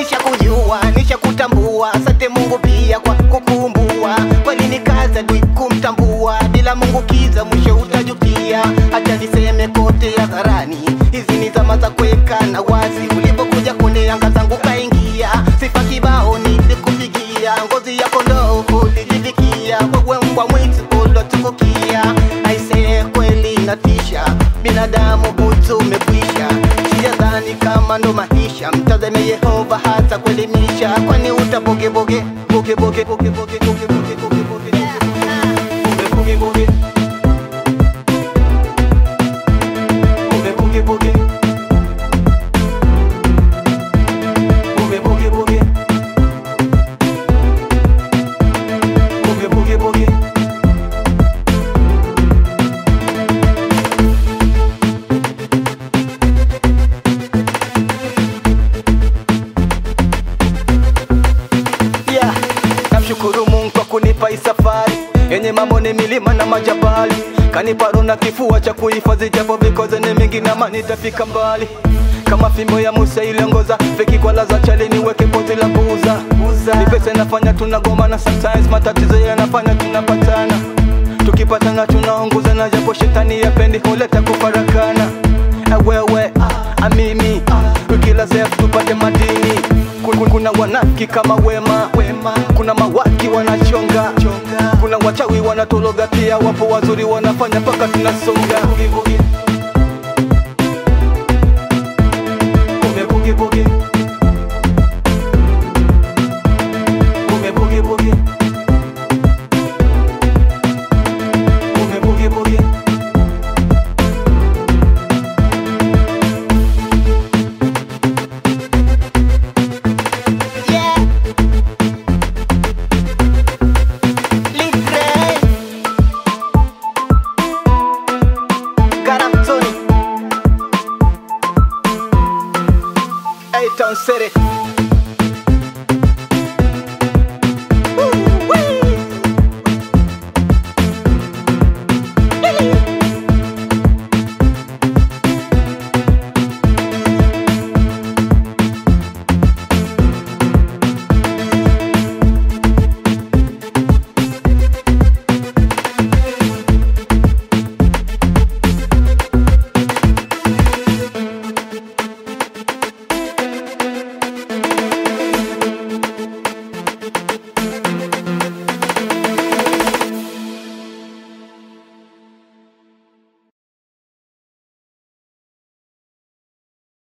nishakujua nishakutambua asante mungu pia kwa kukumbua kweli ni kazi adui kumtambua bila mungu kiza mwisho utajutia hacha niseme kote hadharani hizi ni zama za kuweka na wazi ulipokuja kune anga zangu kaingia sifa kibao nilikupigia ngozi ya kondoo ulijivikia wewe mbwa mwitu ulotukukia aisee kweli natisha binadamu butu umekwisha sijadhani kama ndo maisha mtazame yehova hata kuelimisha kwani utabogebege bogeboge bogeboge bogeboge bogeboge bogeboge bogeboge Boogie boogie. Boogie boogie boogie. Boogie boogie boogie. Yeah. Namshukuru Mungu kwa kunipa hii safari yenye mambo ni milima na majabali, kanipa roho na kifua cha kuhifadhi japo because ni mingi na mani nitafika mbali kama fimbo ya Musa iliongoza feki kwa laza chali niweke poti la kuuza ni pesa inafanya tunagomana sometimes matatizo yanafanya tunapatana tukipatana tunaongozana japo shetani yapendi huleta kufarakana Eh, wewe amimi kila sehemu tupate madini Kun- kuna wanafiki kama wema, wema. kuna mawaki wanachonga kuna wachawi wanatologa pia wapo wazuri wanafanya mpaka tunasonga Boogie, boogie. Boogie, boogie, boogie. Boogie, boogie, boogie. Boogie, boogie, boogie. Yeah. Live great. Garantoni. A-Town City.